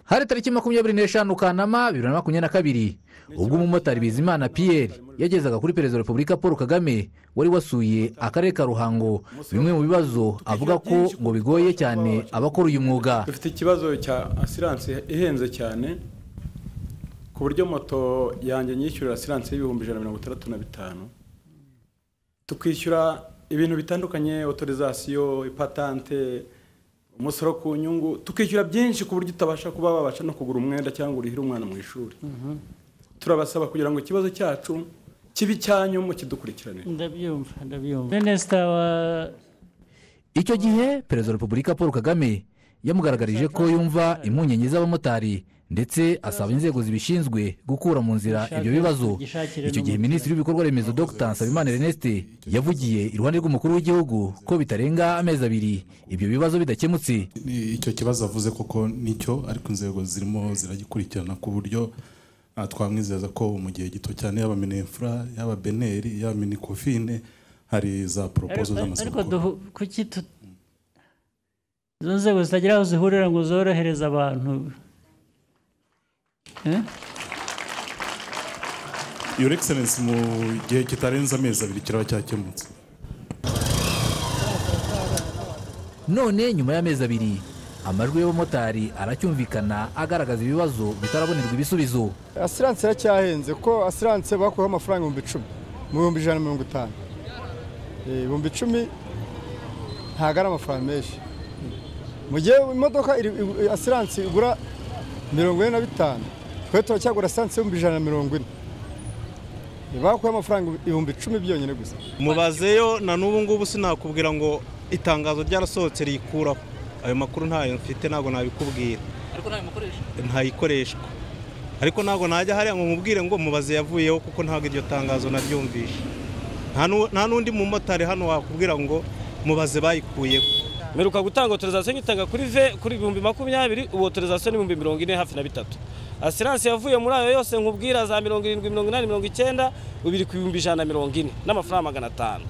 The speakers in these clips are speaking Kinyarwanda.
hari tariki makumyabiri n'eshanu kanama bibiri na makumyabiri na kabiri ubwo umumotari bizimana piyeri yagezaga kuri perezida wa repubulika paul kagame wari wasuye akarere ka ruhango bimwe mu bibazo avuga ko ngo bigoye cyane abakora uyu mwuga dufite ikibazo cya asiranse ihenze cyane ku buryo moto yanjye nyishyurira asiranse y'ibihumbi ijana na mirongo itandatu na bitanu tukishyura ibintu bitandukanye otorizasiyo ipatante umusoro ku nyungu tukishyura byinshi ku buryo utabasha kuba wabasha no kugura umwenda cyangwa urihire umwana mu ishuri turabasaba kugira ngo ikibazo cyacu kibe icyanyu kidukurikiranire ndabyumva ndabyumva minisita wa icyo gihe perezida wa repubulika paul kagame yamugaragarije ko yumva impungenge z'abamotari ndetse asaba inzego zibishinzwe gukura mu nzira ibyo bibazo icyo gihe minisitiri w'ibikorwa remezo dr nsabimana reneste yavugiye iruhande rw'umukuru w'igihugu ko bitarenga amezi abiri ibyo bibazo bidakemutse Ni icyo kibazo avuze koko nicyo ariko inzego zirimo ziragikurikirana ku buryo ah, twamwizeza ko mu gihe gito cyane yaba minefura yaba beneri yaba minikofine hari za poropozo ariko z'amaze ariko gukora duhu- kuki tu izo nzego zitagira aho zihurira ngo zorohereze abantu Eh? your excellence mu gihe kitarenze amezi abiri kiraba cyakemutse none nyuma y'amezi abiri amajwi y'abamotari aracyumvikana agaragaza ibibazo bitarabonerwa ibisubizo asiranse iracyahenze ko asiranse bakuyeho amafaranga ibihumbi icumi mu bihumbi ijana na mirongo itanu Eh, ibihumbi icumi ntabwo ari amafaranga menshi mu gihe imodoka iri- igu- asiranse igura mirongo ine na bitanu twe turacyagura asiranse y'ibihumbi ijana na mirongo ine Eh, bakuyeho amafaranga ibihumbi icumi byonyine gusa mubazeyo na n'ubu ngubu sinakubwira ngo itangazo ryarasohotse riyikuraho ayo makuru ntayo mfite ntabwo nabikubwira ntayikoreshwa ariko ntabwo najya hariya ngo mubwire ngo mubaze yavuyeho kuko ntabwo iryo tangazo naryumvishe Nta nu- nta n'undi mumotari hano wakubwira ngo mubaze bayikuyeho mperuka gutanga otorizasiyo nyitanga kuri ve kuri ibihumbi makumyabiri ubu otorizasiyo ni ibihumbi mirongo ine hafi na bitatu asiranse yavuye muri ayo yose nkubwira za mirongo irindwi mirongo inani mirongo icyenda ubu iri ku bihumbi ijana na mirongo ine n'amafaranga magana atanu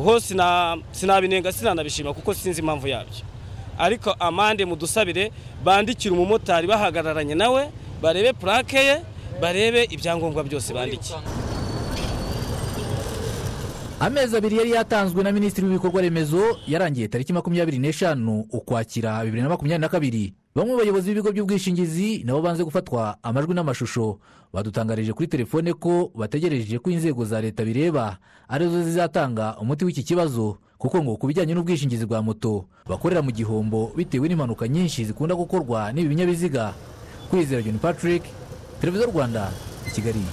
ho sina- sinabinenga sinanabishima kuko sinzi impamvu yabyo ariko amande mudusabire bandikire umumotari bahagararanye nawe barebe purake ye barebe ibyangombwa byose bandikiye amezi abiri yari yatanzwe na minisitiri w'ibikorwa remezo yarangiye tariki makumyabiri n'eshanu ukwakira bibiri na makumyabiri na kabiri bamwe mu bayobozi b'ibigo by'ubwishingizi nabo banze gufatwa amajwi n'amashusho badutangarije kuri telefone ko bategereje ko inzego za leta bireba arizo zizatanga umuti w'iki kibazo kuko ngo ku bijyanye n'ubwishingizi bwa moto bakorera mu gihombo bitewe n'impanuka nyinshi zikunda gukorwa n'ibi binyabiziga kwizera john patrick televiziyo rwanda i kigali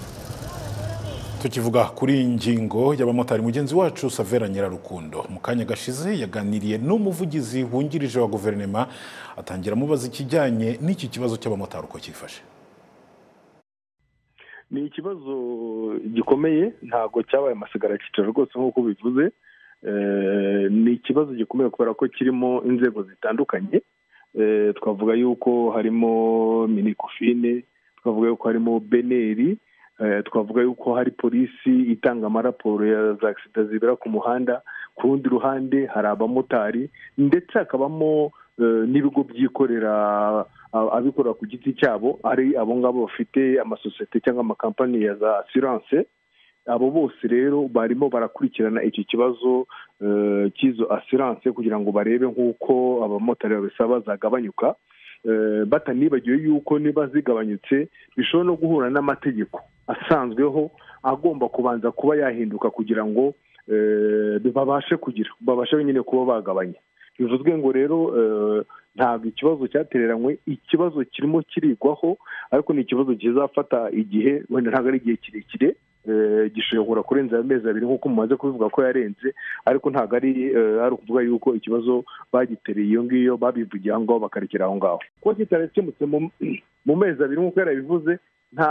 tukivuga kuri iyi ngingo y'abamotari mugenzi wacu savera nyirarukundo mu kanya gashize yaganiriye n'umuvugizi wungirije wa guverinoma atangira amubaza ikijyanye n'iki kibazo cy'abamotari uko cyifashe ni ikibazo gikomeye ntabwo cyabaye amasigara cyicaro rwose nk'uko bivuze Eh, ni ikibazo gikomeye kubera ko kirimo inzego zitandukanye Eh, twavuga yuko harimo minikofine twavuga yuko harimo beneri Eh, twavuga yuko hari polisi itanga amaraporo ya za agisida zibera ku muhanda ku rundi ruhande hari abamotari ndetse hakabamo eh, n'ibigo byikorera a- abikorera ku giti cyabo ari abo ngabo bafite amasosiyete cyangwa amakampani ya za asiranse abo bose rero barimo barakurikirana icyo kibazo eh, cy'izo asiranse kugira ngo barebe nk'uko abamotari babisaba bazagabanyuka Eh, batanibagiwe yuko niba zigabanyutse bishobora no guhura n'amategeko asanzweho agomba kubanza kuba yahinduka kugira ngo eh, babashe kugira babashe nyine kuba bagabanya bivuzwe ngo rero eh, ntabwo ikibazo cyatereranywe ikibazo kirimo kirigwaho ariko ni ikibazo kizafata igihe wenda ntabwo ari igihe kirekire eh, gishobora kurenza amezi abiri nk'uko mumaze kubivuga ko yarenze ariko ntabwo ari eh, ari ukuvuga yuko ikibazo bagitereye iyo ngiyo babivugiye aho ngaho bakarekera aho ngaho kuba kitarakemutse mu- mu mezi abiri nk'uko yarabivuze nta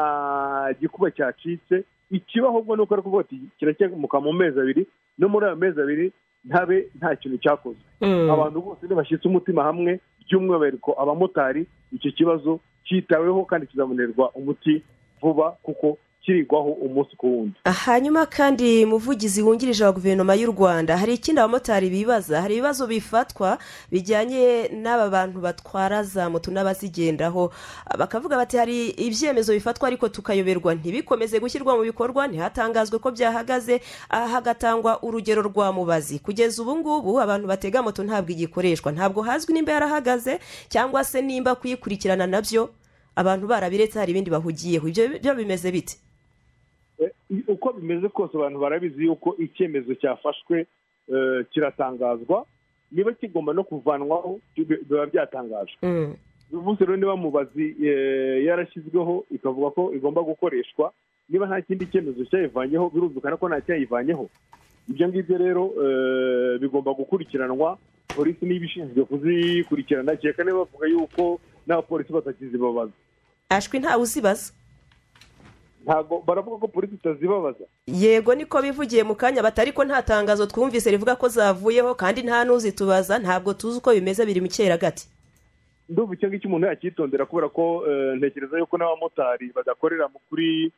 gikuba cyacitse ikiba ahubwo ni uko ari kuvuga ati kiracyemuka mu mezi abiri no muri ayo mezi abiri ntabe nta kintu cyakozwe abantu bose ntibashyitse umutima hamwe by'umwihariko abamotari icyo kibazo cyitaweho kandi kizabonerwa umuti vuba kuko kirirwaho umunsi ku wundi hanyuma kandi umuvugizi wungirije wa guverinoma y'u rwanda hari ikindi abamotari bibaza hari ibibazo bifatwa bijyanye n'aba bantu batwara za moto n'abazigendaho bakavuga bati hari ibyemezo bifatwa ariko tukayoberwa ntibikomeze gushyirwa mu bikorwa ntihatangazwe ko byahagaze aha hagatangwa urugero rwa mubazi kugeza ubu ngubu abantu batega moto ntabwo igikoreshwa ntabwo hazwi nimba yarahagaze cyangwa se nimba kuyikurikirana nabyo abantu barabiretse hari ibindi bahugiyeho ibyo byo bimeze bite uko bimeze kose abantu barabizi yuko icyemezo cyafashwe eh, kiratangazwa niba kigomba no kuvanwaho bi- biba byatangajwe uyu munsi rero niba mubazi eh, yarashyizweho ikavuga ko igomba gukoreshwa niba nta kindi cyemezo cyayivanyeho birumvikana ko nta cyayivanyeho ibyo ngibyo rero eh, bigomba gukurikiranwa polisi niba ishinzwe kuzikurikirana kereka niba bavuga yuko n'abapolisi batakizibabaza ashwi ntawe uzibaza ntabwo baravuga ko polisi itazibabaza yego niko bivugiye mu kanya bati ariko nta tangazo twumvise rivuga ko zavuyeho kandi nta n'uzitubaza ntabwo tuzi uko bimeze biri mu cyeragati ndumva icyo ngicyo umuntu yakitondera kubera ko eh, ntekereza yuko n'abamotari badakorera mu kuri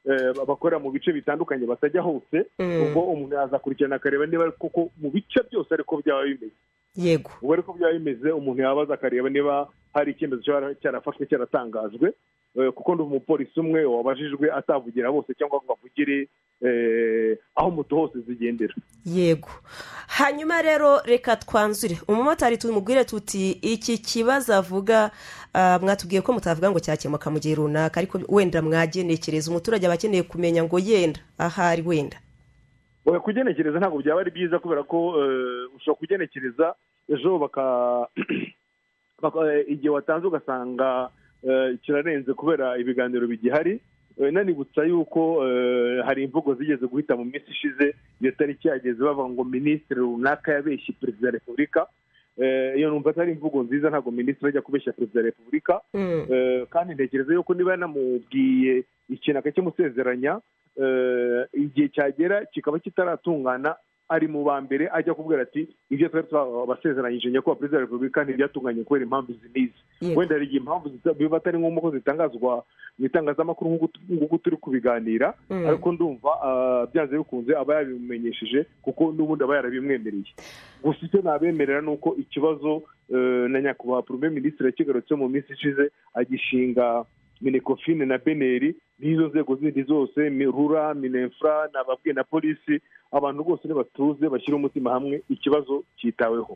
eh, bakorera mu bice bitandukanye batajya hose Mm. ubwo umuntu yazakurikirana akareba niba koko mu bice byose ariko byaba bimeze yego ubu ariko byaba bimeze umuntu yabaza akareba niba hari icyemezo cyara- cyarafashwe cyaratangajwe eh, kuko ndi umupolisi umwe wabajijwe atavugira bose cyangwa ngo avugire eh, aho moto hose zigendera yego hanyuma rero reka twanzure umumotari tumubwire tuti iki kibazo avuga ah, mwatubwiye ko mutavuga ngo cyakemuka mu gihe runaka ariko wenda mwagenekereza umuturage aba akeneye kumenya ngo yenda ahari wenda oya kugenekereza ntabwo byaba ari byiza kubera ko eh, ushobora kugenekereza ejo baka baka- eh, igihe watanze ugasanga eh, kirarenze kubera ibiganiro bigihari Eh, nanibutsa yuko eh, hari imvugo zigeze guhita mu minsi ishize iyo tariki yageze bavuga ngo minisitiri runaka yabeshye perezida wa repubulika Eh, iyo numva atari imvugo nziza ntabwo minisitiri ajya kubeshya perezida wa repubulika Eh, kandi ntekereza yuko niba yanamubwiye ikintu akacyimusezeranya eh, igihe cyagera kikaba kitaratungana ari mu ba mbere ajya kubwira ati ibyo twari twabasezeranyije nyakubahwa perezida wa repubulika ntibyatunganye kubera impamvu izi n'izi Yego. wenda hari igihe impamvu zita- biba atari ngombwa ko zitangazwa mu itangazamakuru nk'uko tu- nk'uko turi kubiganira Mm. ariko ndumva ah, byanze bikunze aba yabimumenyesheje kuko n'ubundi aba yarabimwemereye gusa icyo nabemerera ni uko ikibazo eh, na nyakubahwa porome minisitiri yakigarutse mu minsi ishize agishinga minekofine na beneri n'izo nzego zindi zose mi- rura minefura nababwiye na polisi abantu bose nibatuze bashyire umutima hamwe ikibazo cyitaweho